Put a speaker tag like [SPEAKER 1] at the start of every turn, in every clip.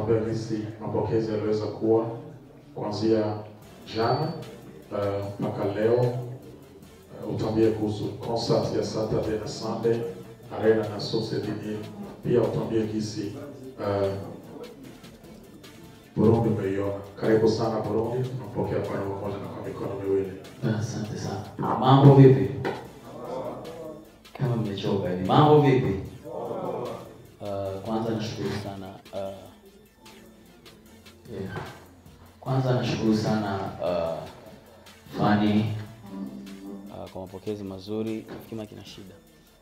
[SPEAKER 1] utatuambia jinsi mapokezi yaliweza kuwa kuanzia jana eh, mpaka leo. Eh, Utuambie kuhusu concert ya Saturday na Sunday Arena na Society New. Pia utuambie jinsi eh, Burundi umeiona. Karibu sana Burundi, tunapokea kwa roho moja na kwa mikono miwili.
[SPEAKER 2] Asante sana. Mambo vipi? Kama mmechoka hivi. Mambo vipi? Uh, kwanza nashukuru sana uh, yeah. Kwanza nashukuru sana uh, Fani uh, kwa mapokezi mazuri. Kima kina shida.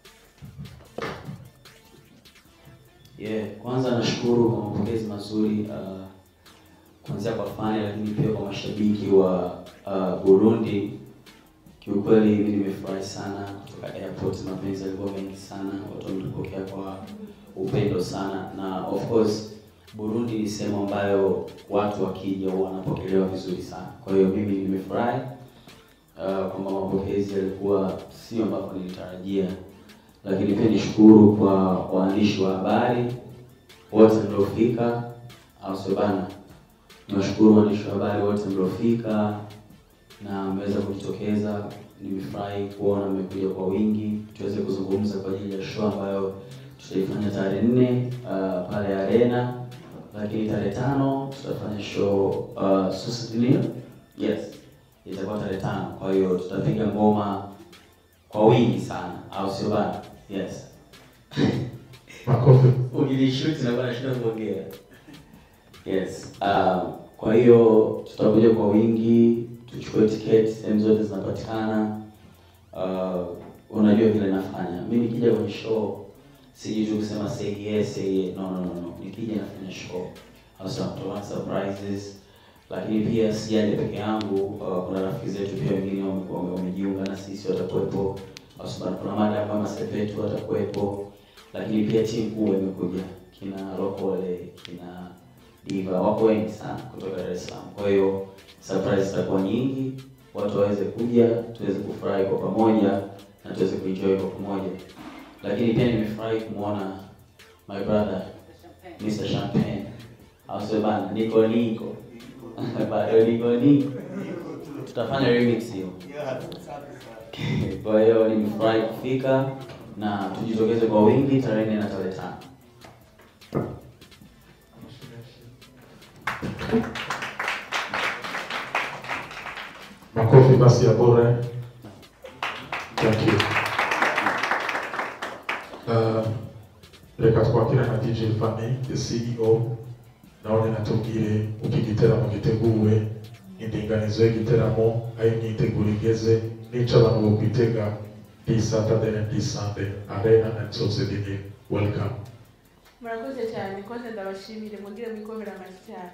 [SPEAKER 2] Yeah, kwanza nashukuru kwa mapokezi mazuri uh, kuanzia kwa Fani lakini pia kwa mashabiki wa uh, Burundi. Kiukweli mimi nimefurahi sana kutoka airport, mapenzi yalikuwa mengi sana, watu wametupokea kwa upendo sana, na of course Burundi ni sehemu ambayo watu wakija huwa wanapokelewa vizuri sana. Kwa hiyo mimi nimefurahi uh, kwamba mapokezi yalikuwa sio ambavyo nilitarajia, lakini pia nishukuru kwa waandishi wa habari wote mliofika, au sio bana? Niwashukuru waandishi wa habari wote mliofika na mmeweza kujitokeza. Nimefurahi kuona mmekuja kwa wingi, tuweze kuzungumza kwa ajili ya show ambayo tutaifanya tarehe nne uh, pale Arena, lakini tarehe tano tutafanya show uh, Susitinio. Yes, itakuwa tarehe tano. Kwa hiyo tutapiga ngoma kwa wingi sana, au sio bana? Yes.
[SPEAKER 1] Makofi.
[SPEAKER 2] Ukinishuti na bana shida kuongea. Yes. Um, kwa hiyo tutakuja kwa wingi, tuchukue tiketi, sehemu zote zinapatikana. Uh, unajua vile nafanya. Mimi nikija kwenye show siji tu kusema say yes, say yes. No, no, no, no. Nikija nafanya show. Hasa kutoa surprises. Lakini pia sijaje peke yangu, uh, kuna rafiki zetu pia wengine wame- wame- wamejiunga na sisi watakuwepo. Hasa kuna mada kama Sepetu watakuwepo lakini pia timu kubwa imekuja kina Lokole, kina Diva, wako wengi sana kutoka Dar es Salaam. Kwa hiyo surprise zitakuwa nyingi, watu waweze kuja, tuweze kufurahi kwa pamoja na tuweze kuenjoy kwa pamoja. Lakini pia nimefurahi kumwona my brother Mr. Champagne, au sio bana, niko niko bado niko niko, tutafanya remix hiyo. Kwa hiyo nimefurahi kufika na tujitokeze kwa wingi tarehe nne na tarehe tano.
[SPEAKER 1] Makofi basi ya bure. Thank you. Uh, reka twakire na DJ Fani, the CEO, naone natubwire uko igiteramo giteguwe indinganizo y'igiteramo aho imyiteguro igeze n'ico abantu bokwitega this Saturday and this Sunday Arena and Society Welcome.
[SPEAKER 3] murakoze cyane koze ndabashimire mugire mwikomera amashyi cyane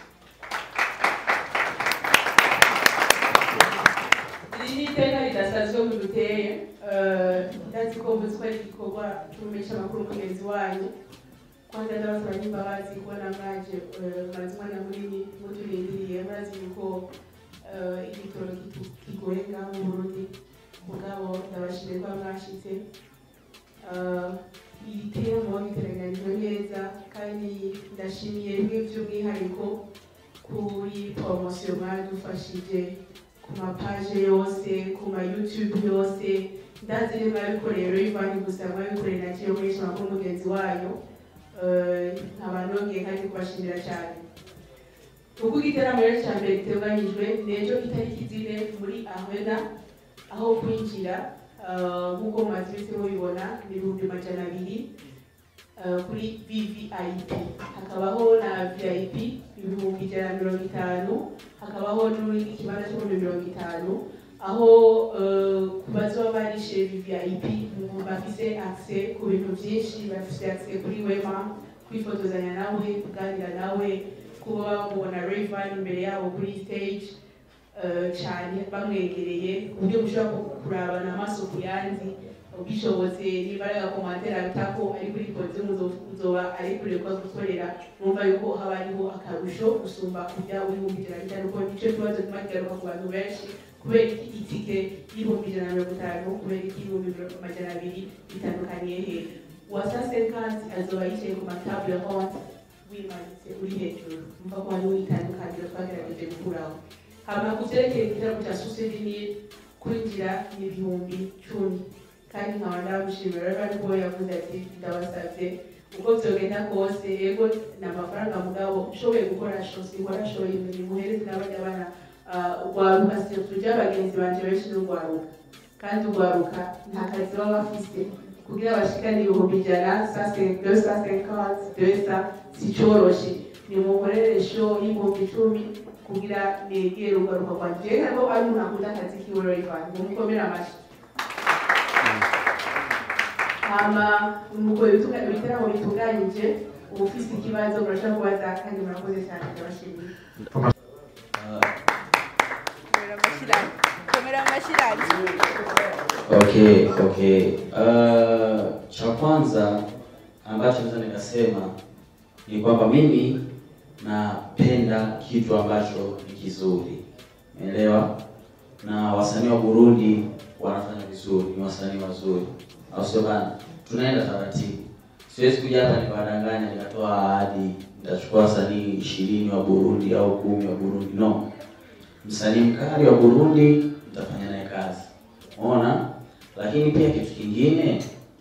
[SPEAKER 3] iri ni iteka ridasanzwe muduteye ndazi ko mvuze ko ari igikorwa cy'umumenyesha amakuru mugenzi wanyu kwanza ndabasaba n'imbabazi kubona mwaje eh, mwazi umwanya munini muturindiriye murazi yuko eh, igitoro kitu- kigoye ngaho mu burundi mugabo ndabashimiye kuba mwashitse Eh, ibiteramo biteganijwe neza kandi ndashimiye bimwe by'umwihariko kuri poromosiyo mwadufashije ku mapaje yose ku ma youtube yose ndazi ni mwabikoreye rivani gusa mwabikoreye na kiyo mwinshi amakuru mugenzi wayo Eh, nkaba nongeye kandi kubashimira cyane uko igiteramo rero cya mbere giteganyijwe ni ejo itariki zine muri ahena aho kwinjira eh, nk'uko mumaze iminsi mubibona ni ibihumbi majana abiri eh, kuri vvip hakabaho na vip ibihumbi ijana na mirongo itanu hakabaho n'ikindi kibanza cy'ibihumbi mirongo itanu aho eh, ku bazoba barishe vvip mu- bafise access ku bintu byinshi bafise access kuri wema kwifotozanya nawe kuganira nawe kuba bamubona Rayvan imbere yabo kuri stage eh, cyane bamwegereye ku buryo mushobora ku- kurabana amaso ku yandi ubishobotse niba ari agakomantere abitako ari kuri podiyo muzoba ari kure ko gukorera numva yuko haba hariho akarusho gusumba kujya w'ibihumbi ijana na bitanu kuko nicyo kibazo kiba kigaruka ku bantu benshi kubera iki itike y'ibihumbi ijana na mirongo itanu kubera iki y'ibihumbi mirongo- amajana abiri bitandukaniye he uwasa sekansi azoba yicaye ku matabule honte wimanitse uri hejuru mva ko hariho itandukaniro twagerageje gukuraho hama ku vyerekeye igitabo cya susedini kwinjira ni ibihumbi cumi kandi nkaba ndamushimira rero ariko we yavuze ati ndabasabye uko vyogenda kose yego ni amafaranga mugabo ushoboye gukora shosi warashoboye imirimo uhereze n'abajya bana urwaruka tujya bagenzi banje benshi n'urwaruka kandi urwaruka nta kazi baba bafise kugira bashikane ibihumbi ijana deux cent cinquante deux cent si coroshe nimukorere show y'ibihumbi icumi kugira negere urwaruka rwanje jewe ntabwo ari umuntu akunda akazi kiwe rero mumukomere amashyi hama umugore ibitaramo bitunganyije uba ufise ikibazo murashobora kubaza kandi murakoze cyane ndabashimiye
[SPEAKER 4] Komera amashirani.
[SPEAKER 2] Okay, okay. Uh, cha kwanza ambacho naweza nikasema ni kwamba mimi napenda kitu ambacho ni kizuri, umeelewa? Na wasanii wa Burundi wanafanya vizuri, ni wasanii wazuri, au sio bana? Tunaenda taratibu, siwezi kuja hapa nikawadanganya nikatoa ahadi nitachukua wasanii ishirini wa Burundi au kumi wa Burundi. No, msanii mkali wa Burundi nitafanya naye kazi, umeona? Lakini pia kitu kingine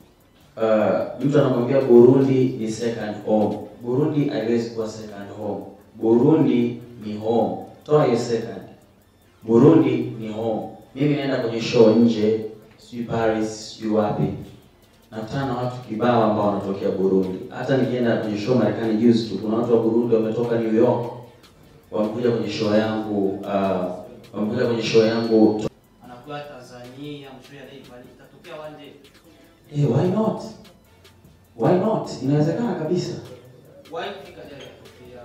[SPEAKER 2] uh, mtu anakwambia Burundi ni second home. Burundi haiwezi kuwa second home. Burundi ni home, toa hiyo second. Burundi ni home. Mimi naenda kwenye show nje, sijui Paris, sijui wapi, nakutana na watu kibao ambao wanatokea Burundi. Hata nikienda kwenye show Marekani juzi tu, kuna watu wa Burundi wametoka New York wamekuja kwenye show yangu uh, wamekuja kwenye show yangu
[SPEAKER 5] anakuwa Tanzania mshoya Rayvanny itatokea one day.
[SPEAKER 2] Eh, why not? Why not? Inawezekana kabisa.
[SPEAKER 5] Why kufika jana itatokea.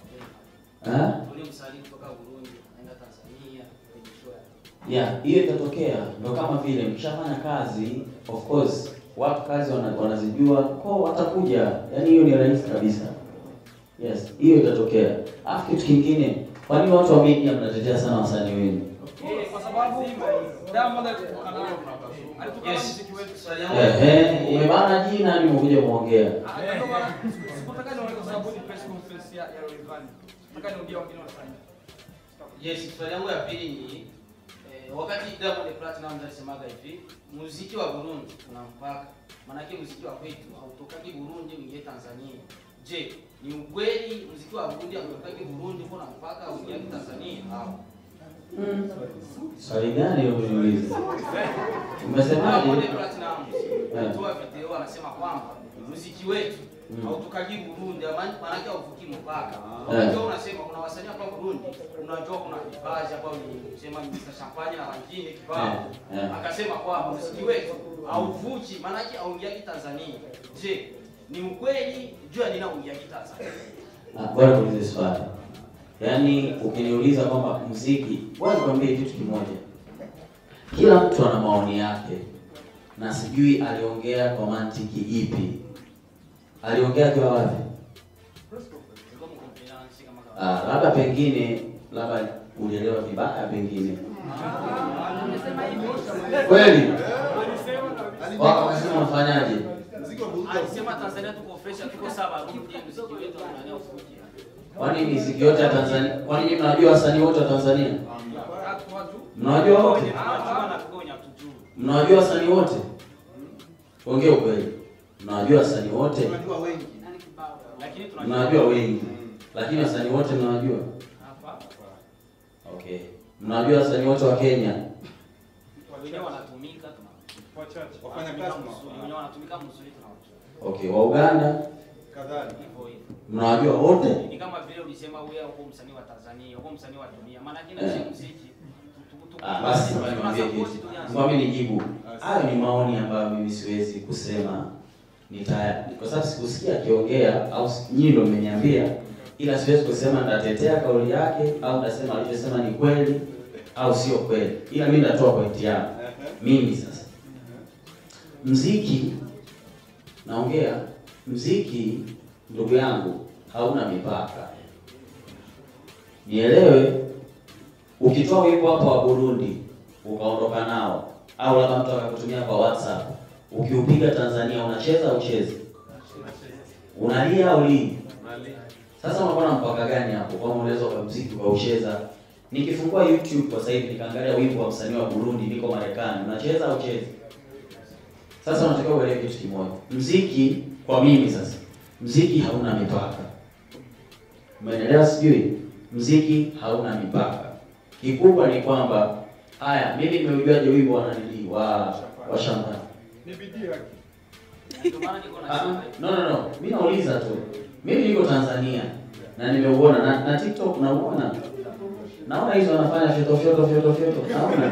[SPEAKER 2] Eh?
[SPEAKER 5] Ule msanii kutoka Burundi anaenda Tanzania kwenye show yake.
[SPEAKER 2] Yeah, hiyo itatokea. Ndio kama vile mkishafanya kazi, of course, watu kazi wana- wanazijua, kwa watakuja. Yaani hiyo ni rahisi kabisa. Yes, hiyo itatokea. Alafu kitu kingine, kwa nini watu wa media mnatetea sana wasanii wenu?
[SPEAKER 6] Eh, kwa sababu Diamond alitoka nao alitoka na
[SPEAKER 5] Yes.
[SPEAKER 6] muziki wetu.
[SPEAKER 5] Swali yangu
[SPEAKER 2] Ehe, umebana jina ni umekuja kuongea.
[SPEAKER 6] Ah, ndio maana sikutaka niongee kwa sababu ni press conference ya ya Rayvanny. Nataka niongee wengine wanafanya.
[SPEAKER 5] Yes, swali yangu ya pili ni eh, wakati Diamond Platinum alisemaga hivi, muziki wa Burundi una mpaka. Maanake muziki wa kwetu hautokagi Burundi uingie Tanzania. Je, ni ukweli muziki wa Burundi hautokagi Burundi uko na mpaka uingie Tanzania? Au
[SPEAKER 2] Swali gani hilo uniuliza?
[SPEAKER 5] Diamond
[SPEAKER 2] Umesemaje?
[SPEAKER 5] Platinum alitoa video anasema kwamba muziki wetu
[SPEAKER 2] Mm.
[SPEAKER 5] hautukagi Burundi, ama- maanake hauvuki mpaka.
[SPEAKER 2] Eh.
[SPEAKER 5] Unajua unasema kuna wasanii hapa Burundi, unajua kuna vipaji hapa ni sema Mr. Champagne na wengine kibao.
[SPEAKER 2] Eh, eh.
[SPEAKER 5] Akasema kwamba muziki wetu hauvuki, maanake hauingiagi Tanzania. Je, ni ukweli jua nina uingiagi Tanzania?
[SPEAKER 2] Ah, Bora tuulize swali. Yaani ukiniuliza kwamba muziki, bwana nikwambie kitu kimoja. Kila mtu ana maoni yake na sijui aliongea kwa mantiki ipi. Aliongea akiwa wapi?
[SPEAKER 5] Nilikuwa mkompena nishika kama
[SPEAKER 2] Ah, labda pengine labda ulielewa vibaya pengine. Kweli? Wao wanasema unafanyaje?
[SPEAKER 5] Alisema Tanzania tuko fresh, tuko sawa Burundi, muziki wetu unania ufuki.
[SPEAKER 2] Kwani muziki yote ya Tanzania? Kwani nyinyi mnajua wasanii wote wa Tanzania?
[SPEAKER 6] Watu watu.
[SPEAKER 2] Mnawajua wote?
[SPEAKER 5] Tunajua na tukonya tujue.
[SPEAKER 2] Mnawajua wasanii wote? Ongea ukweli. Mnawajua wasanii wote?
[SPEAKER 5] Lakini tunajua
[SPEAKER 2] Mnawajua wengi. Lakini wasanii wote mnawajua?
[SPEAKER 5] hapa
[SPEAKER 2] Okay. Mnawajua wasanii wote wa Kenya?
[SPEAKER 5] wenyewe wanatumika tuna
[SPEAKER 6] Wachache.
[SPEAKER 5] wanatumika mzuri, wenyewe wanatumika mzuri tunawajua.
[SPEAKER 2] Okay, wa Uganda
[SPEAKER 5] Hivyo hivyo.
[SPEAKER 2] mnawajua wote?
[SPEAKER 5] Ni kama vile ulisema wewe uko msanii wa Tanzania, uko msanii wa dunia. Maana kile
[SPEAKER 2] Eh.
[SPEAKER 5] cha muziki tu- tu- tu-
[SPEAKER 2] Ah, basi
[SPEAKER 5] tuna
[SPEAKER 2] nikwambie
[SPEAKER 5] support
[SPEAKER 2] kitu.
[SPEAKER 5] tu yanzu.
[SPEAKER 2] Nikwambie nijibu. Hayo ni maoni ambayo mimi siwezi kusema nita kwa sababu sikusikia akiongea au si- nyinyi ndio mmeniambia, ila siwezi kusema nitatetea kauli yake au nitasema alichosema ni kweli au sio kweli, ila mimi nitatoa pointi yangu mimi sasa. Mziki naongea, mziki ndugu yangu hauna mipaka, nielewe. Ukitoa wimbo hapa wa Burundi ukaondoka nao, au labda mtu akakutumia kwa WhatsApp, ukiupiga Tanzania unacheza au uchezi? Unalia au lii? Sasa unakuwa na mpaka gani hapo? Kwa unaweza kwa muziki ukaucheza. Nikifungua YouTube kwa sasa hivi nikaangalia wimbo wa msanii wa Burundi niko Marekani, unacheza au chezi? Sasa unatakiwa uelewe kitu kimoja. Muziki kwa mimi sasa, muziki hauna mipaka. Umeelewa sijui? Muziki hauna mipaka. Kikubwa ni kwamba haya, mimi nimeujuaje wimbo wa nani wa wa shamba?
[SPEAKER 6] Ni bidii yake.
[SPEAKER 5] Ndio maana niko
[SPEAKER 2] Ah,
[SPEAKER 5] nasema
[SPEAKER 2] no no no, mimi nauliza tu. Mimi niko Tanzania na nimeuona na, na TikTok nauona. Naona hizo wanafanya fyoto fyoto fyoto fyoto. Naona.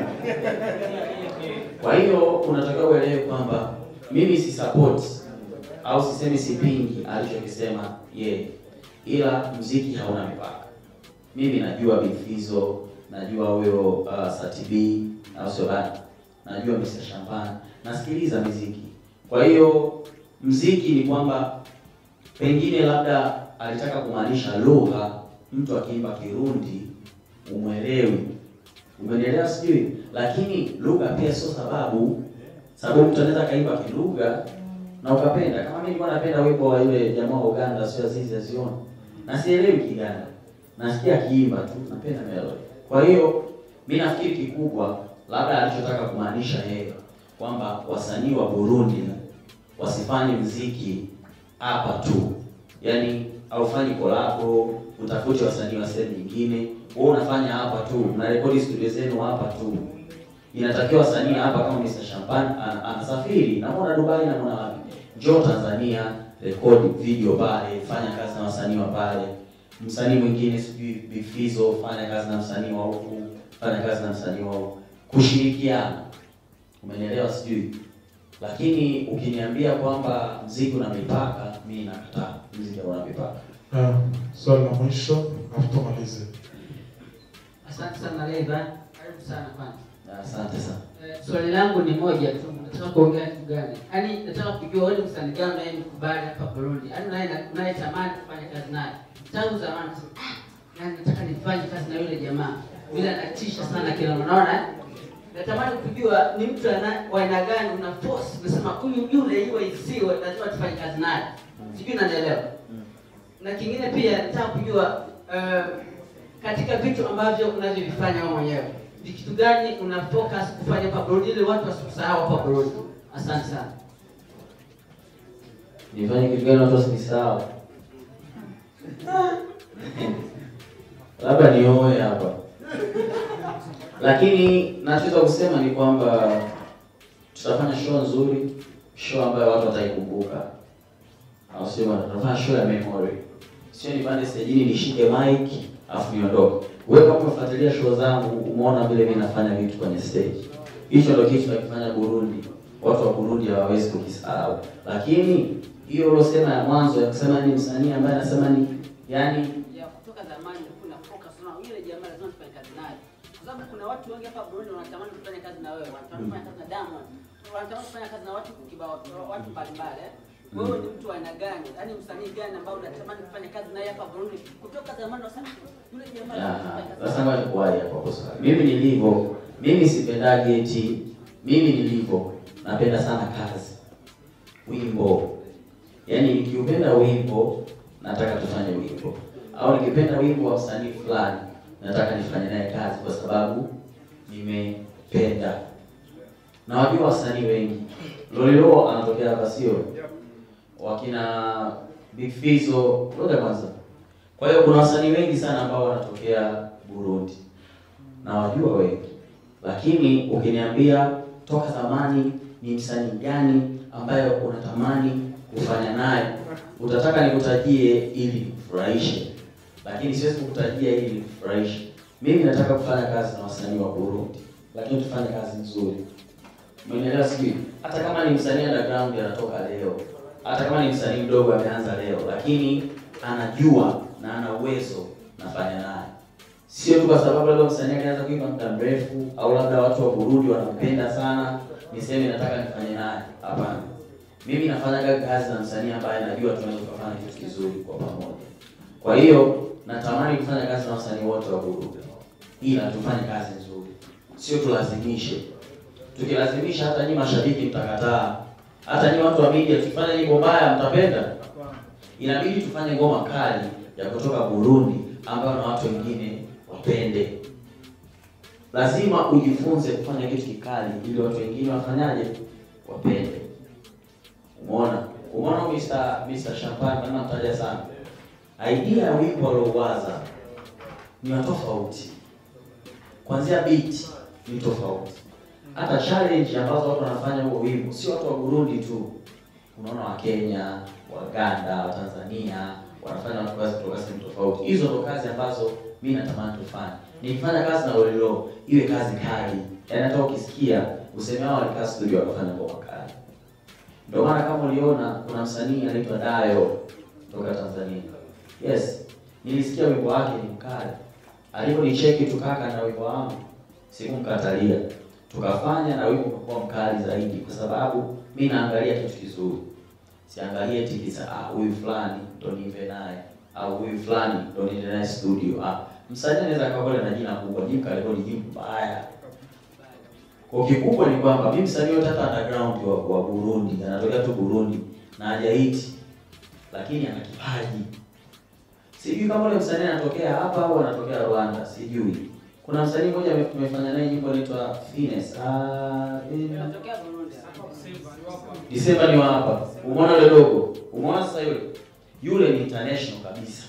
[SPEAKER 2] Kwa hiyo unatakiwa uelewe kwamba mimi si support au sisemi sipingi alichokisema yeye, ila mziki hauna mipaka. Mimi najua Bifizo, najua huyo uh, Satibi au sio bana, najua Mr. Champagne, nasikiliza miziki. Kwa hiyo mziki ni kwamba pengine labda alitaka kumaanisha lugha, mtu akiimba Kirundi umwelewi, umenielewa sijui, lakini lugha pia sio sababu, sababu mtu anaweza kaimba kilugha na ukapenda. Kama mimi nilikuwa napenda wimbo wa yule jamaa wa Uganda, sio Azizi Azioni, na sielewi Kiganda, nasikia akiimba tu, napenda melody. Kwa hiyo mi nafikiri kikubwa labda alichotaka kumaanisha yeye kwamba wasanii wa Burundi wasifanye mziki hapa tu, yaani aufanye kolabo, utafute wasanii wa sehemu nyingine, wewe unafanya hapa tu, mnarekodi studio zenu hapa tu. Inatakiwa wasanii hapa kama Mr. Champagne ana- anasafiri, namuona Dubai, namuona wapi, njoo Tanzania, rekodi video pale, fanya kazi na wasanii wa pale. Msanii mwingine sijui Bifizo, fanya kazi na msanii wa huku, fanya kazi na msanii wa huku, kushirikiana. Umenielewa sijui? Lakini ukiniambia kwamba mziki una mipaka, mimi nakataa. Mziki hauna mipaka.
[SPEAKER 1] Ah, swali la mwisho afu tumalize.
[SPEAKER 4] Asante sana Levan, karibu sana kwanza.
[SPEAKER 2] Na Asante sana.
[SPEAKER 4] Eh, Swali langu ni moja tu, nataka kuongea kitu gani? Yaani nataka kujua wewe ni msanii gani unayemkubali hapa Burundi, yaani unaye unayetamani kufanya kazi naye tangu zamani. unasema, Ah, yaani nataka nifanye kazi na yule jamaa, vile anatisha sana kila unaona. eh? Natamani kujua ni mtu ana- wa aina gani, una force unasema huyu yule iwe isiwe, lazima tufanye kazi naye. Sijui unanielewa. Na kingine pia nataka kujua eh, katika vitu ambavyo unavyovifanya wewe mwenyewe ni kitu gani una focus kufanya hapa Burundi ili watu wasikusahau hapa Burundi? Asante sana.
[SPEAKER 2] Nifanye kitu gani watu wasinisahau? Labda nioe hapa. Lakini nachoweza kusema ni kwamba tutafanya show nzuri, show ambayo watu wataikumbuka. Au sio bwana? Tutafanya show ya memory. Sio nipande stage nishike mic afu niondoke. Wewe kama umefuatilia show zangu umeona vile mimi nafanya vitu kwenye stage. Hicho ndio kitu tunakifanya Burundi. Watu wa Burundi hawawezi kukisahau. Lakini hiyo ulosema ya mwanzo ya kusema ni msanii ambaye anasema ni yani
[SPEAKER 4] Ya kutoka zamani nilikuwa na focus na yule jamaa lazima tufanye kazi naye. Kwa sababu kuna watu wengi hapa Burundi wanatamani kufanya kazi na wewe, wanatamani kufanya kazi na Diamond, wanatamani kufanya kazi na watu kibao, watu mbalimbali. eh. Wewe ni mtu wa aina gani? Yaani msanii gani ambao unatamani kufanya kazi naye hapa Burundi? Kutoka zamani unasema yule jamaa lazima tufanye kazi
[SPEAKER 2] sasa
[SPEAKER 4] naye."
[SPEAKER 2] ngoja nikuwahi hapo hapo swali. Mimi nilivyo, mimi sipendagi eti mimi nilivyo napenda sana kazi. Wimbo. Yaani nikiupenda wimbo nataka tufanye wimbo. Au nikipenda wimbo wa msanii fulani nataka nifanye naye kazi kwa sababu nimependa. Na wajua wasanii wengi. Lolilo anatokea hapa sio? Wakina Big Fizzo, ngoja kwanza. Kwa hiyo kuna wasanii wengi sana ambao wanatokea Burundi na wajua wengi, lakini ukiniambia toka zamani ni msanii gani ambaye unatamani kufanya naye, utataka nikutajie ili nikufurahishe, lakini siwezi kukutajia ili nikufurahishe. Mimi nataka kufanya kazi na wasanii wa Burundi, lakini tufanye kazi nzuri. Umenielewa sijui? Hata kama ni msanii underground anatoka leo, hata kama ni msanii mdogo ameanza leo, lakini anajua na ana uwezo, nafanya naye. Sio tu kwa sababu labda msanii alianza kuimba muda mrefu au labda watu wa Burundi wanampenda sana, niseme nataka nifanye naye. Hapana, mimi nafanyaga kazi na msanii ambaye najua tunaweza kufanya kitu kizuri kwa pamoja. Kwa hiyo natamani kufanya kazi na wasanii wote wa Burundi, ila tufanye kazi nzuri, sio tulazimishe tukilazimisha hata nyinyi mashabiki mtakataa, hata nyinyi watu wa media tukifanya nyimbo mbaya mtapenda. Inabidi tufanye ngoma kali ya kutoka Burundi ambayo na watu wengine wapende. Lazima ujifunze kufanya kitu kikali ili watu wengine wafanyaje, wapende. Umeona, umeona Mr. Mr. Champagne kama mtaja sana, idea ya wimbo aliowaza ni wa tofauti, kuanzia beat ni tofauti, hata challenge ambazo watu wanafanya huo wimbo, sio watu wa Burundi tu, unaona wa Kenya, Waganda, wa Tanzania wanafanya watu kazi kutoka sehemu tofauti. Hizo ndo kazi ambazo mimi natamani tufanye. Nikifanya kazi na Lolilo iwe kazi kali, yaani hata ukisikia useme hao walikaa studio wakafanya ngoma kali. Ndio maana kama uliona kuna msanii anaitwa Dayo kutoka Tanzania. Yes, nilisikia wimbo wake ni mkali. Aliponicheki tukaka na wimbo wangu, sikumkatalia. Tukafanya na wimbo umekuwa mkali zaidi kwa sababu mimi naangalia kitu kizuri. Siangalie eti kisa ah huyu fulani ndo niimbe naye au huyu fulani ndo niende naye studio. Ah, msanii anaweza akawa na jina kubwa, jimbo karekodi jimbo mbaya. Kwa kikubwa ni kwamba mimi msanii yote hata underground wa, wa Burundi, anatokea tu Burundi na hajahiti lakini ana kipaji. Sijui kama ule msanii anatokea hapa au anatokea Rwanda, sijui. Kuna msanii mmoja ame- tumefanya naye nyimbo inaitwa Finesse. Ah, eh,
[SPEAKER 4] Natokea Burundi.
[SPEAKER 2] Disemba ni wa hapa. Umeona yule dogo? Umeona sasa yule? Yule ni international kabisa.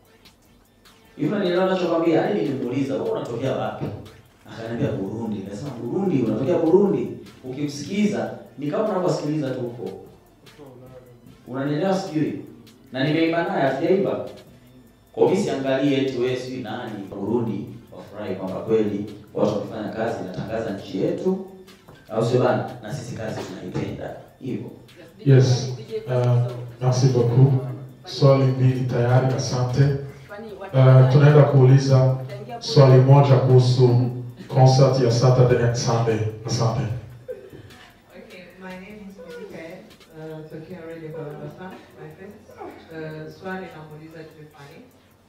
[SPEAKER 2] Hivyo nielewa ninachokwambia, hadi nilimuuliza, wewe unatokea wapi? Akaniambia Burundi. Nikasema Burundi, unatokea Burundi? Ukimsikiza ni kama unavyosikiliza tu huko. Unanielewa sijui? Na nimeimba naye hatujaimba. Kwa mimi siangalie eti wewe sijui nani Burundi wafurahi kwamba kweli watu wamefanya kazi inatangaza nchi yetu au sio bana? Na sisi kazi tunaipenda hivyo.
[SPEAKER 1] Yes. Uh, merci beaucoup. Swali mbili tayari, asante. Uh, tunaenda kuuliza swali moja kuhusu concert ya Saturday and Sunday. Asante.
[SPEAKER 7] Okay, my name is Mikael, uh, tokea Radio Kabasa, my friend. Uh, swali namuuliza Stefani.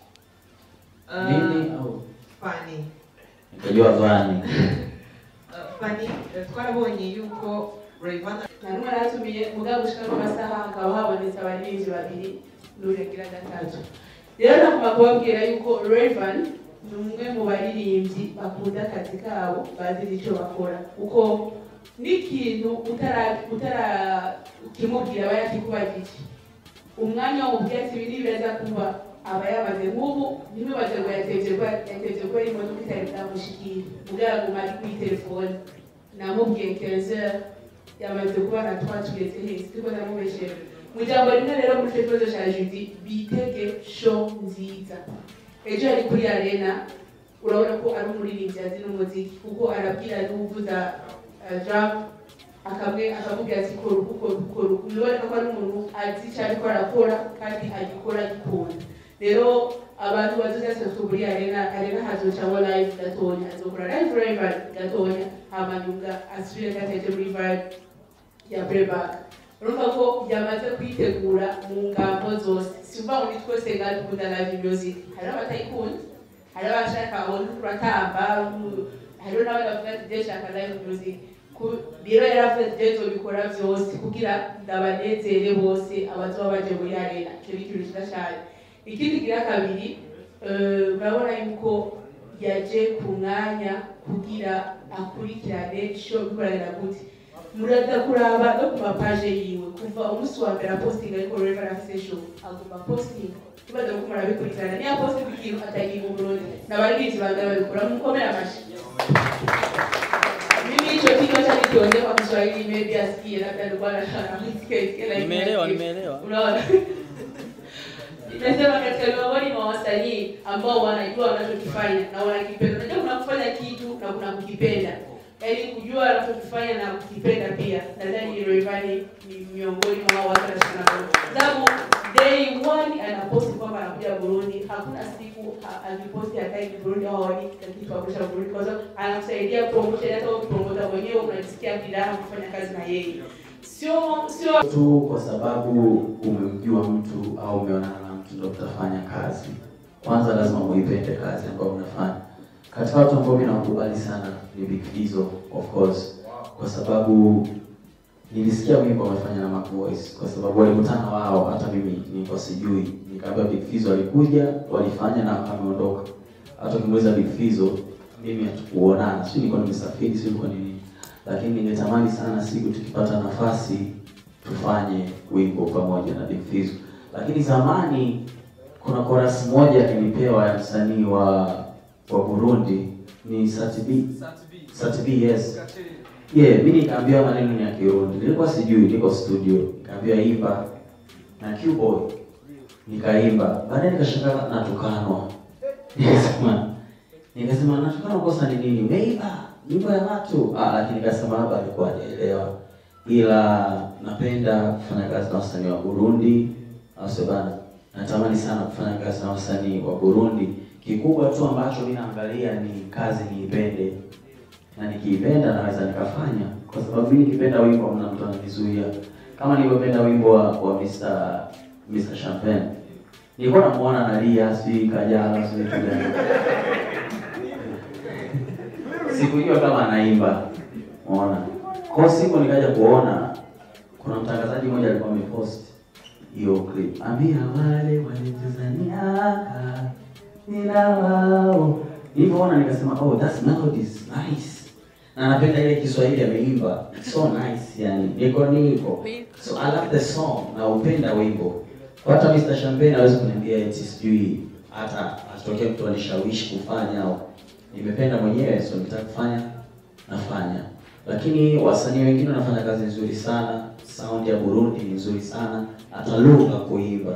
[SPEAKER 2] Nini au
[SPEAKER 7] Fani.
[SPEAKER 2] nikajua vani.
[SPEAKER 7] Uh, Fani, uh, twarabonye yuko Rayvanny
[SPEAKER 3] narumwe natumiye mugabo gushika mu masaha hakaba habonetse abaririmbyi babiri n'urengira gatatu rero nagomba kubabwira yuko Raven ni umwe mu baririmbyi bakunda akazi kabo bazi n'icyo bakora kuko n'ikintu utara utara ukimubwira aba yakikubagije umwanya wo mubyatsi biri biraza kuba aba yamaze nk'ubu ntimubaze ngo yatevye ko yatevye ko imodoka itari bwamushikire mugaraguma ari kuri telefone namubwiye 15 heures yamaze kuba na twatugeze heza turiko ndamubeshera mu ijambo rimwe rero muri icyo kibazo cya judi bitege show nziza ejo yari kuri arena urabona ko ari umuririmbyi azi n'umuziki kuko arabwira n'uvuza uh, drum akamwe akamubwira ati kora uku kora uku kora uku biboneka ko ari umuntu azi icyo ariko arakora kandi agikora agikunda rero abantu bazoza kuri arena arena hazocamo live gatonya azokora live live gatonya hama nyunga asubire gateje muri vibe ya playback urumva ko yamaze kwitegura mu ngambo zose simva ngo ni twese ngaho dukunda live music hari abatayikunda hari abashaka abona turatamba hariho n'abandi bavuga ati je shaka live music Ku- rero yaravuze ati je nzobikora vyose kugira ndabanezere bose abazoba baje muri arena ico ni ikintu ciza cane ikindi gira kabiri eh, urabona yuko yaje ku mwanya kugira akurikirane show bikorera gute muraza kuraba no ku mapaje yiwe kuva umunsi wa mbere apostinga ariko Reverend afise show agomba posting tubaza ko murabikurikirana niya posting ikintu atagiye mu Burundi n'abaririmbyi bangana babikora mukomere amashi mimi hicho kichwa cha nikiongea kwa Kiswahili maybe asikie labda ndio bwana amesikia isikia like
[SPEAKER 5] Nimeelewa,
[SPEAKER 3] nasikia.
[SPEAKER 5] nimeelewa.
[SPEAKER 3] unaona Nimesema katika miongoni mwa wasanii ambao wanajua wanachokifanya na wanakipenda. Unajua kuna kufanya kitu na kuna kukipenda. Yaani kujua wanachokifanya na kukipenda pia. Nadhani Rayvanny ni miongoni mwa hao watu wanashikana nao. Sababu day one anaposti kwamba anakuja Burundi, hakuna siku ha- akiposti hataki Burundi au haoni kitu hapo Burundi kwa sababu anakusaidia promotion hata ukipromota mwenyewe unajisikia bidhaa kufanya kazi na yeye. Sio sio
[SPEAKER 2] tu kwa sababu umemjua mtu au umeonana na mtu ndo utafanya kazi. Kwanza lazima muipende kazi ambayo unafanya. Katika watu ambao mimi nawakubali sana ni Big Fizzo of course, kwa sababu nilisikia wimbo wamefanya na Mac Voice kwa sababu walikutana wao, hata mimi nilikuwa sijui. Nikaambia Big Fizzo walikuja, walifanya na ameondoka. Hata ukimuuliza Big Fizzo, mimi hatukuonana, sio nilikuwa nimesafiri, sio nilikuwa nini, lakini ningetamani sana siku tukipata nafasi tufanye wimbo pamoja na Big Fizzo. Lakini zamani kuna chorus moja nilipewa ya msanii wa wa Burundi ni Satibi
[SPEAKER 6] Satibi.
[SPEAKER 2] Satibi, yes.
[SPEAKER 6] Katili.
[SPEAKER 2] Yeah, mimi nikaambiwa maneno ni ya Kirundi. Nilikuwa sijui, niko studio. Nikaambiwa imba na Q-boy. Nikaimba. Baadaye nikashangaa natukanwa. Nikasema nikasema natukanwa kosa ni nini? Umeiba nyumba ya watu. Ah, lakini nikasema hapa alikuwa hajaelewa. Ila napenda kufanya kazi na wasanii wa Burundi. Au sio bana? Natamani sana kufanya kazi na wasanii wa Burundi. Kikubwa tu ambacho mimi naangalia ni kazi niipende na nikiipenda naweza nikafanya, kwa sababu mimi nikipenda wimbo hamna mtu ananizuia. Kama nilivyopenda wimbo wa, wa Mr. Mr. Champagne, nilikuwa namuona analia, sijui Kajala, sijui kitu gani. Sikujua kama anaimba, umeona. Kwa siku nikaja kuona kuna mtangazaji mmoja alikuwa amepost hiyo clip, ambia wale walituzaniaka nina wao nilivyoona nikasema oh that's melody is nice na napenda ile Kiswahili ameimba It's so nice yani niko niko so I love the song na upenda wimbo Kwa hata Mr. Champagne hawezi kuniambia eti sijui hata atokee mtu anishawishi kufanya au nimependa mwenyewe so nitaka kufanya nafanya lakini wasanii wengine wanafanya kazi nzuri sana sound ya Burundi ni nzuri sana hata lugha kuimba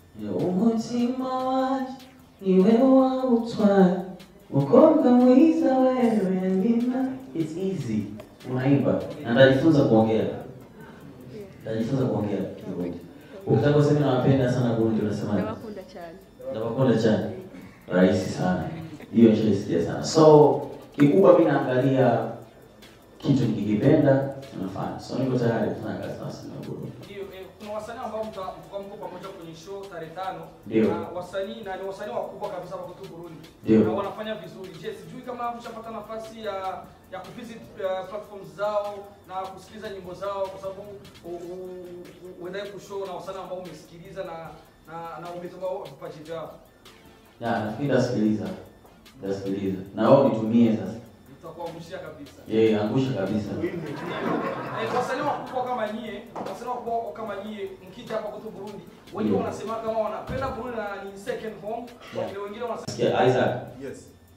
[SPEAKER 2] umutima waje ni wewe wautwaye Mukobwa mwiza wewe nina it's easy. Unaimba na ndajifunza kuongea. Ndajifunza kuongea Kirundi. Ukitaka kusema nawapenda sana Burundi unasema nini?
[SPEAKER 3] ndabakunda cyane
[SPEAKER 2] Ndabakunda cyane. Rahisi sana. Hiyo nishaisikia sana. So kikubwa mimi naangalia kitu nikikipenda tunafanya. So niko tayari kufanya kazi na wasanii wa Burundi.
[SPEAKER 6] Ndio, eh, kuna wasanii ambao mta- mtakuwa mko pamoja kwenye show tarehe tano.
[SPEAKER 2] Ndio.
[SPEAKER 6] Na wasanii na ni wasanii wakubwa kabisa hapa kwetu Burundi.
[SPEAKER 2] Ndio.
[SPEAKER 6] Na wanafanya vizuri. Je, sijui kama mshapata nafasi ya ya kuvisit uh, platforms zao na kusikiliza nyimbo zao kwa sababu u- u- u- uendaye kushow na wasanii ambao umesikiliza na na na umetoka vipaji vyao.
[SPEAKER 2] Na nafikiri ndasikiliza. Ndasikiliza. Na wao nitumie sasa.
[SPEAKER 6] Tutakuangushia kabisa.
[SPEAKER 2] Yeye angusha kabisa.
[SPEAKER 6] Eh, wasanii wakubwa kama nyie, wasanii wakubwa kama nyie mkija hapa kwetu Burundi, wengi
[SPEAKER 2] Ndio.
[SPEAKER 6] wanasema kama wanapenda Burundi na ni second home, wakile wengine wanasema
[SPEAKER 2] Sikia Isaac.
[SPEAKER 8] Yes.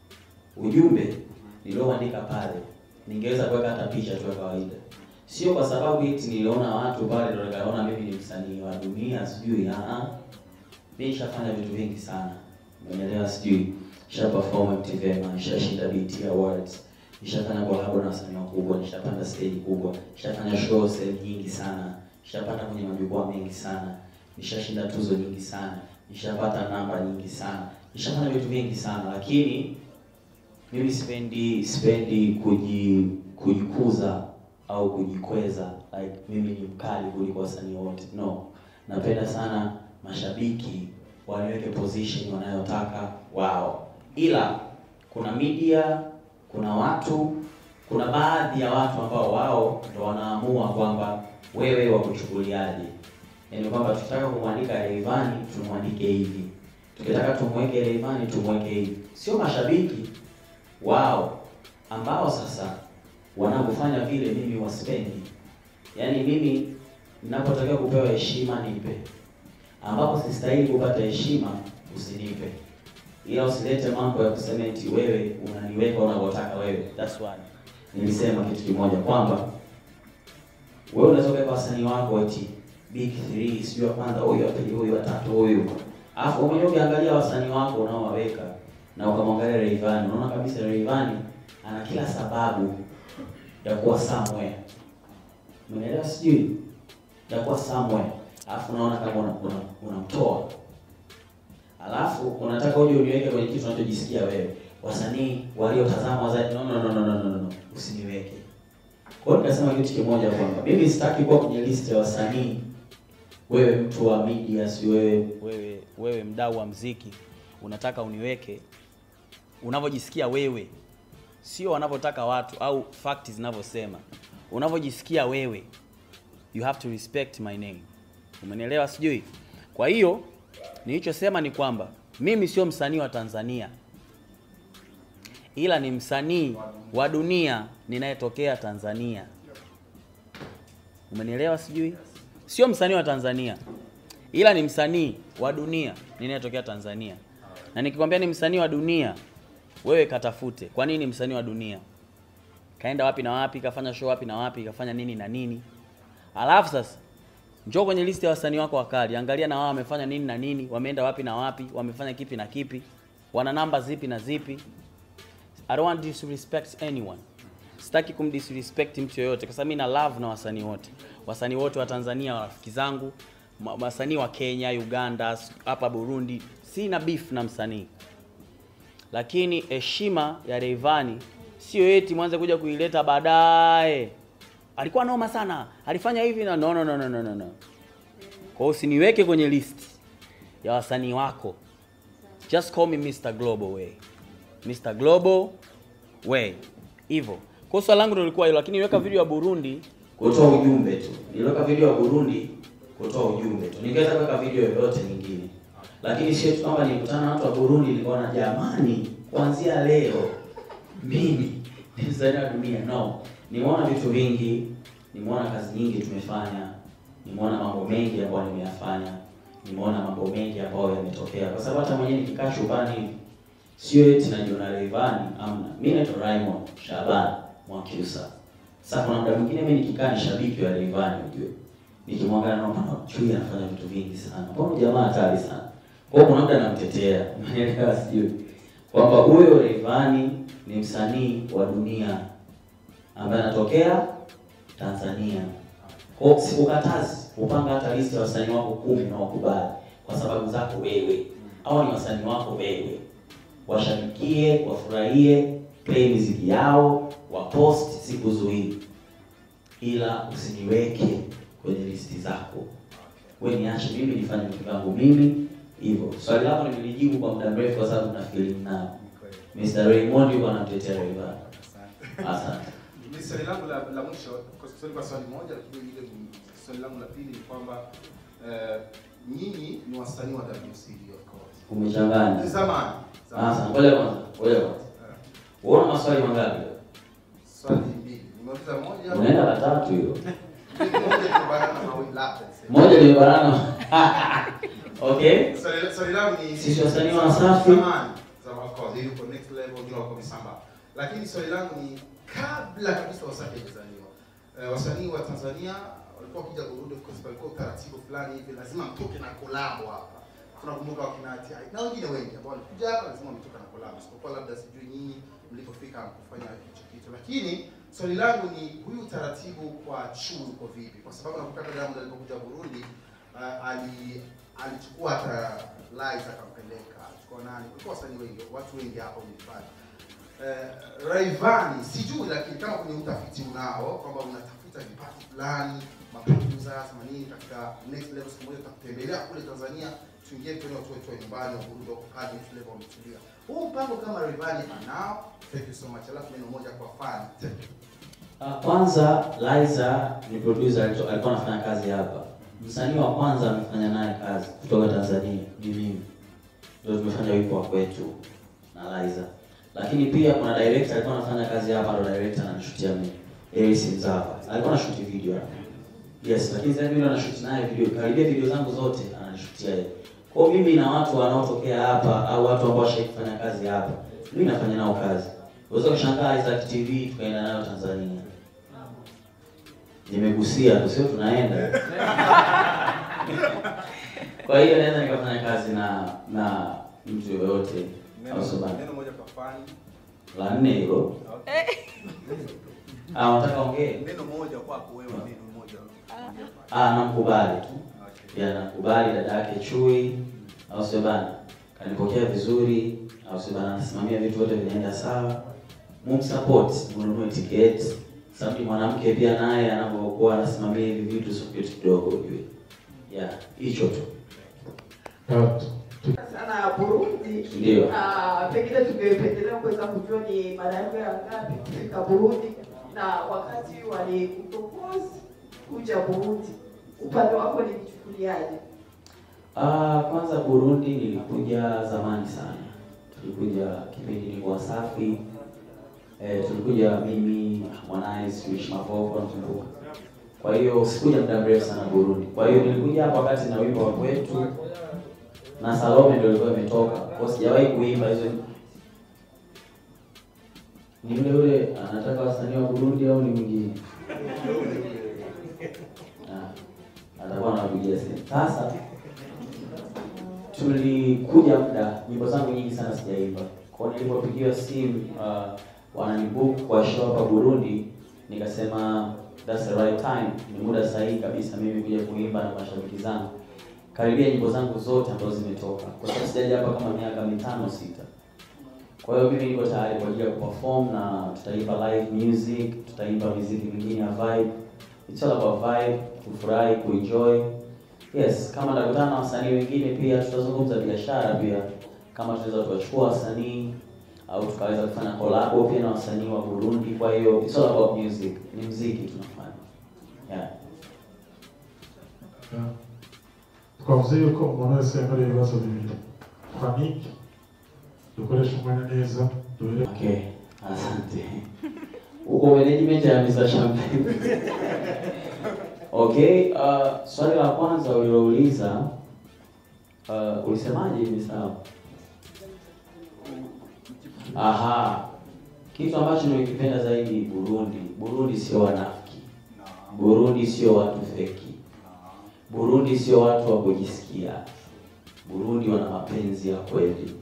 [SPEAKER 2] ujumbe nilioandika pale ningeweza kuweka hata picha tu ya kawaida, sio kwa sababu eti niliona watu pale ndio nikaona mimi ni msanii wa dunia sijui. Ah, mimi nishafanya vitu vingi sana, umeelewa? Sijui nisha perform MTV, nishashinda BET Awards, nishafanya collab na wasanii wakubwa, nishapanda stage kubwa, nishafanya show sehemu nyingi sana, nishapanda kwenye majukwaa mengi sana, nishashinda tuzo nyingi sana, nishapata namba nyingi sana, nishafanya vitu vingi sana, lakini mimi sipendi sipendi kuji kujikuza au kujikweza like mimi ni mkali kuliko wasanii wote no napenda sana mashabiki waniweke position wanayotaka wao ila kuna media kuna watu kuna baadhi ya watu ambao wao ndo wanaamua kwamba wewe wakuchukuliaje yaani kwamba tukitaka kumwandika Rayvanny tumwandike hivi tukitaka tumweke Rayvanny tumweke hivi sio mashabiki wao ambao sasa wanavyofanya vile mimi wasipendi. Yaani mimi ninapotakiwa kupewa heshima nipe, ambapo sistahili kupata heshima usinipe, ila usilete mambo ya kusema eti wewe unaniweka unavyotaka wewe. That's why nilisema kitu kimoja kwamba wewe unaweza kuweka wasanii wako eti big three, sijui wa kwanza huyu, wa pili huyu, wa tatu huyu, alafu wewe mwenyewe ukiangalia wasanii wako unaowaweka na ukamwangalia Rayvanny, unaona kabisa Rayvanny ana kila sababu ya kuwa somewhere. Umeelewa sijui? Ya kuwa somewhere. Alafu unaona kama unamtoa una, una unamtoa. Alafu unataka uje uniweke kwenye kitu unachojisikia wewe. Wasanii waliotazama zaidi no, no, no, no, no, no, no. Usiniweke. Kwa hiyo nikasema kitu kimoja kwamba mimi sitaki kuwa kwenye list ya wasanii wewe mtu wa media si wewe
[SPEAKER 9] wewe wewe mdau wa mziki unataka uniweke unavyojisikia wewe, sio wanavyotaka watu au fakti zinavyosema, unavyojisikia wewe you have to respect my name. Umenielewa sijui? Kwa hiyo nilichosema ni kwamba mimi sio msanii wa Tanzania, ila ni msanii wa dunia ninayetokea Tanzania. Umenielewa sijui? Sio msanii wa Tanzania, ila ni msanii wa dunia ninayetokea Tanzania. Na nikikwambia ni msanii wa dunia, wewe katafute. Kwa nini msanii wa dunia? Kaenda wapi na wapi, kafanya show wapi na wapi, kafanya nini na nini. Alafu sasa njoo kwenye listi ya wasanii wako wakali, angalia na wao wamefanya nini na nini, wameenda wapi na wapi, wamefanya kipi na kipi, wana namba zipi na zipi. I don't want to disrespect anyone. Sitaki kumdisrespect mtu yoyote kwa sababu mimi na love na wasanii wote. Wasanii wote wa Tanzania rafiki zangu, ma- wasanii wa Kenya, Uganda, s- hapa Burundi, sina beef na msanii. Lakini heshima ya Rayvanny sio eti mwanze kuja kuileta baadaye. Alikuwa noma sana, alifanya hivi na no no no no no no. no. Kwa hiyo usiniweke kwenye list ya wasanii wako. Just call me Mr. Global Way. Mr. Global Way. Hivyo. Kwa hiyo swali langu ndio lilikuwa hilo, lakini niweka video ya Burundi
[SPEAKER 2] kutoa ujumbe tu. Niliweka video ya Burundi kutoa ujumbe tu. Ningeweza kuweka video yoyote nyingine, lakini sio tu kwamba nilikutana na watu wa Burundi nikaona jamani, kuanzia leo mimi ni msanii wa dunia. No, nimeona vitu vingi, nimeona kazi nyingi tumefanya, nimeona mambo mengi ambayo nimeyafanya, nimeona mambo mengi ambayo yametokea, kwa sababu hata mwenyewe nikikaa chumbani hivi sio eti najiona Rayvanny, amna. Mimi naitwa Raymond Shaban Mwakyusa. Sasa kuna muda mwingine mimi nikikaa ni shabiki wa Rayvanny unajua. Nikimwangalia naona bwana chui anafanya vitu vingi sana. Mbona jamaa hatari sana. Kwa hiyo kuna muda namtetea. Umeelewa sijui. Kwamba huyo Rayvanny ni msanii wa dunia ambaye anatokea Tanzania. Kwa hiyo sikukatazi upanga hata listi ya wasanii wako kumi na wakubali kwa sababu zako wewe. Hao ni wasanii wako wewe. Washabikie, wafurahie, play muziki yao, wapost sikuzuii, ila usiniweke kwenye listi zako. We niache mimi nifanye vitu vyangu mimi hivyo. Swali lako nimelijibu kwa muda mrefu kwa sababu nafikiri nao. Mr. Raymond yuko anamtetea Rayvanny. Asante.
[SPEAKER 8] Ni swali langu la, la mwisho kwa swali kwa swali moja, lakini ile ni- swali langu la pili ni kwamba eh, nyinyi ni wasanii wa WCD of course.
[SPEAKER 2] Umechanganya.
[SPEAKER 8] Zamani.
[SPEAKER 2] Sasa ngoja kwanza, ngoja kwanza. Uona maswali mangapi?
[SPEAKER 8] Swali mbili. Nimeuliza moja.
[SPEAKER 2] Unaenda la tatu hiyo.
[SPEAKER 8] Moja kubanana na mawili labda.
[SPEAKER 2] Moja limebanana. Okay?
[SPEAKER 8] Swali swali langu ni
[SPEAKER 2] Sisi wasanii wa Wasafi.
[SPEAKER 8] Zamani. Zamani of course, yuko next level, wengine wako misamba. Lakini swali langu ni kabla kabisa Wasafi kuzaliwa. Eh, wasanii wa Tanzania walikuwa wakija Burundi of course palikuwa utaratibu fulani hivi lazima mtoke na kolabo hapa. Tunakumbuka wakina Ati na wengine wengi ambao walikuja hapa lazima mtoke na kolabo. Isipokuwa labda sijui nyinyi mlipofika kufanya hicho kitu. Lakini swali langu ni huyu utaratibu kwa Chu uko vipi? Kwa sababu nakumbuka Diamond alipokuja Burundi uh, ali alichukua hata Liza akampeleka, alichukua nani, kulikuwa wasanii wengi, watu wengi hapa mlifanya uh, Rayvanny sijui, lakini kama kwenye utafiti unao kwamba unatafuta vipaji fulani maproducers manini katika next level, siku moja tutakutembelea kule Tanzania, tuingie kwenye watu wetu wa nyumbani wa Burundi wako pale next level wametulia. Huu mpango kama Rayvanny anao. Thank you so much. Alafu neno moja kwa fan. Thank you.
[SPEAKER 2] Ah, Kwanza Liza ni producer alito- alikuwa anafanya kazi hapa. Msanii wa kwanza amefanya naye kazi kutoka Tanzania ni mimi. Ndio tumefanya wimbo wa kwetu na Liza. Lakini pia kuna director alikuwa anafanya kazi hapa, ndo director ananishutia mimi. Eris Mzava. Alikuwa anashuti video hapa. Yes, lakini sasa mimi ndo nashuti naye video. Karibia video zangu zote ananishutia yeye. Kwa hiyo mimi na watu wanaotokea hapa au watu ambao washawahi kufanya kazi hapa, mimi nafanya nao kazi. Unaweza kushangaa Isaac TV tukaenda nayo Tanzania. Nimegusia tu, sio tunaenda. Kwa hiyo naweza nikafanya kazi na na mtu yoyote au sio bana?
[SPEAKER 8] Neno moja kwa fan.
[SPEAKER 2] La nne hilo. Ah, unataka ongee?
[SPEAKER 8] Neno moja kwako wewe, neno moja.
[SPEAKER 2] Ah, namkubali tu. Ya namkubali dada yake Chui, au sio bana? Kanipokea vizuri, au sio bana? Anasimamia vitu vyote vinaenda sawa. Mumsupport, mnunue tiketi. Sababu ni mwanamke pia naye anapokuwa anasimamia hivi vitu sio kitu kidogo ujue. Ya, hicho tu.
[SPEAKER 10] sana Burundi.
[SPEAKER 2] Ndio.
[SPEAKER 10] Na pengine tungependelea kuweza kujua ni mara yako ya ngapi kufika Burundi na wakati walikupropose kuja Burundi, upande wako nilichukuliaje?
[SPEAKER 2] Ah, kwanza Burundi nilikuja zamani sana. Tulikuja kipindi niko Wasafi. Eh, tulikuja mimi Harmonize, Wish Mavoko nakumbuka. Kwa hiyo sikuja muda mrefu sana Burundi. Kwa hiyo nilikuja hapa wakati na wimbo wa kwetu na Salome ndio ilikuwa imetoka. Kwa hiyo sijawahi kuimba hizo. Ni yule yule anataka wasanii wa Burundi au ni mwingine? Ah, atakuwa anakuja simu. Sasa tulikuja muda, nyimbo zangu nyingi sana sijaimba. Kwa hiyo nilipopigiwa simu uh, wananibook kwa show hapa Burundi, nikasema that's the right time, ni muda sahihi kabisa mimi kuja kuimba na mashabiki zangu. Karibia nyimbo zangu zote ambazo zimetoka, kwa sababu sijaja hapa kama miaka mitano sita. Kwa hiyo mimi niko tayari kwa ajili ya kuperform na tutaimba live music, tutaimba muziki mingine ya vibe. It's all about vibe, kufurahi, kuenjoy. Yes, kama nakutana na wasanii wengine pia tutazungumza biashara pia, kama tunaweza tukachukua wasanii au tukaweza kufanya collab pia na wasanii wa Burundi. Kwa hiyo it's all about music, ni muziki tunafanya. Yeah.
[SPEAKER 1] twavuze yuko umuntu wese yemerewe ibibazo bibiri panike dukoresha umwanya neza duhere
[SPEAKER 2] Okay, asante. Uko management ya Mr. Champagne. Okay, uh, swali la kwanza ulilouliza uh, ulisemaje hivi sawa? Aha. Kitu ambacho nimekipenda zaidi Burundi, Burundi sio wanafiki. Burundi sio watu feki. Burundi sio watu wa kujisikia. Burundi wana mapenzi ya kweli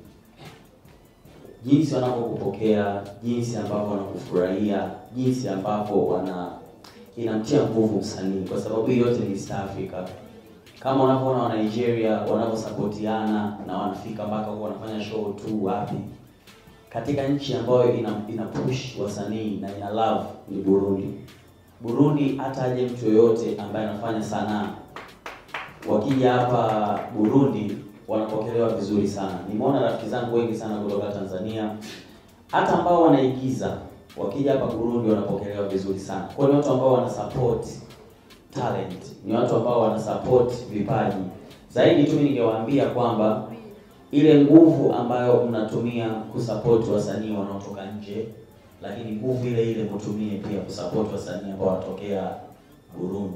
[SPEAKER 2] jinsi wanavyokupokea, jinsi ambavyo wanakufurahia, jinsi ambavyo wana inamtia nguvu msanii, kwa sababu hii yote ni East Africa. Kama unavyoona wa Nigeria wanavyosapotiana na wanafika mpaka huko wanafanya show tu wapi, katika nchi ambayo ina, ina push wasanii na ina love ni Burundi. Burundi hata aje mtu yoyote ambaye anafanya sanaa wakija hapa Burundi wanapokelewa vizuri sana. Nimeona rafiki zangu wengi sana kutoka Tanzania, hata ambao wanaigiza wakija hapa Burundi wanapokelewa vizuri sana. Kwa hiyo ni watu ambao wana support talent, ni watu ambao wana support vipaji. Zaidi tu mimi ningewaambia kwamba ile nguvu ambayo mnatumia kusupport wasanii wanaotoka nje, lakini nguvu ile ile mtumie pia kusupport wasanii ambao wanatokea Burundi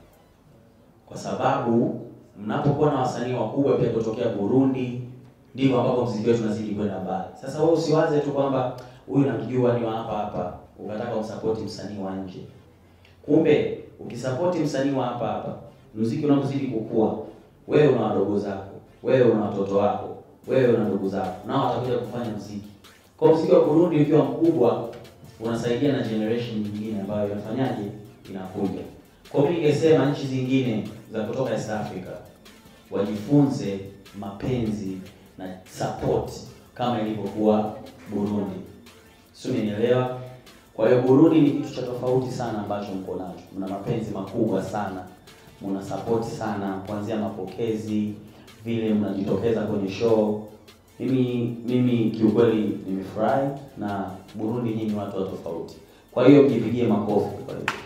[SPEAKER 2] kwa sababu mnapokuwa na wasanii wakubwa pia kutokea Burundi, ndivyo ambapo mziki wetu unazidi kwenda mbali. Sasa wewe usiwaze tu kwamba huyu namjua ni wa hapa hapa, ukataka umsapoti msanii wa nje. Kumbe ukisapoti msanii wa hapa hapa, mziki unapozidi kukua, wewe una wadogo zako, wewe una watoto wako, wewe una ndugu zako, nao watakuja kufanya mziki. Kwa mziki wa Burundi ukiwa mkubwa, unasaidia na generation nyingine ambayo inafanyaje, inakuja. Kwa mimi ningesema nchi zingine za kutoka East Africa wajifunze mapenzi na support kama ilivyokuwa Burundi. Sio, umenielewa? Kwa hiyo Burundi ni kitu cha tofauti sana ambacho mko nacho. Mna mapenzi makubwa sana, mna support sana, kuanzia mapokezi, vile mnajitokeza kwenye show. Mimi mimi kiukweli nimefurahi na Burundi nyinyi ni watu wa tofauti. Kwa hiyo mjipigie makofi kwa hiyo.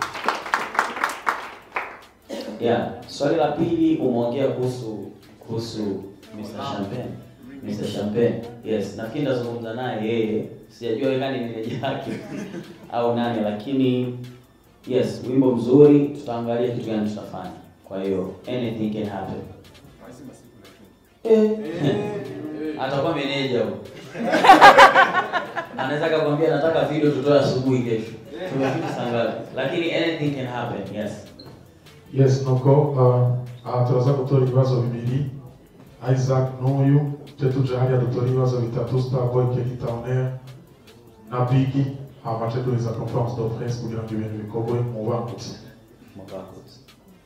[SPEAKER 2] Yeah, swali la pili umeongea kuhusu kuhusu Mr. Champagne. Mr. Champagne. Yes, nafikiri ndazungumza naye yeye. Sijajua yeye nani meneja yake au nani lakini yes, wimbo mzuri, tutaangalia kitu gani tutafanya. Kwa hiyo anything can happen. Eh. Atakuwa meneja huyo. Anaweza akakwambia nataka video tutoe asubuhi kesho. Tumefika saa ngapi? Lakini anything can happen. Yes.
[SPEAKER 1] yes nuko uh, aha turaza gutora ibibazo bibiri isaac n'uyu tujye tuja hariya dutora ibibazo bitatu starboy keli towner na bigi hama tujye duheza conference de presse kugira ngo ibintu bikorwe mu bangutse
[SPEAKER 2] Mwakakutse.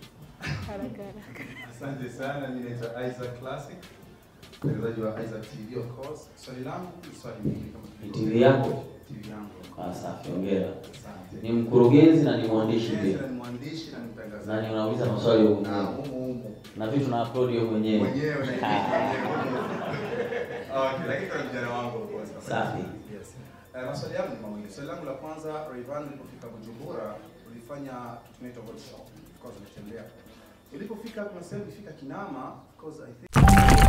[SPEAKER 8] Asante sana, mimi naitwa Isaac Classic, mtangazaji wa Isaac TV of course. Swali langu ni swali mbili kama
[SPEAKER 2] Ni TV yako?
[SPEAKER 8] TV yangu.
[SPEAKER 2] Ah, safi, hongera.
[SPEAKER 8] Asante.
[SPEAKER 2] Ni mkurugenzi na ni mwandishi
[SPEAKER 8] Yes,
[SPEAKER 2] pia.
[SPEAKER 8] na ni mwandishi na ni mtangazaji.
[SPEAKER 2] Na ni unauliza maswali wewe
[SPEAKER 8] Na
[SPEAKER 2] mwenyewe.
[SPEAKER 8] humu humu.
[SPEAKER 2] Na vitu na upload wewe mwenyewe.
[SPEAKER 8] Mwenyewe na mwenyewe. Okay, lakini kwa vijana wangu of course.
[SPEAKER 2] Safi.
[SPEAKER 8] Yes. Eh, maswali yangu ni mawili. Swali langu la kwanza, Rayvanny ulipofika Bujumbura,
[SPEAKER 11] tulifanya kitu kinaitwa workshop, of course umetembea. Ulipofika kuna sehemu ulifika Kinama, of course I think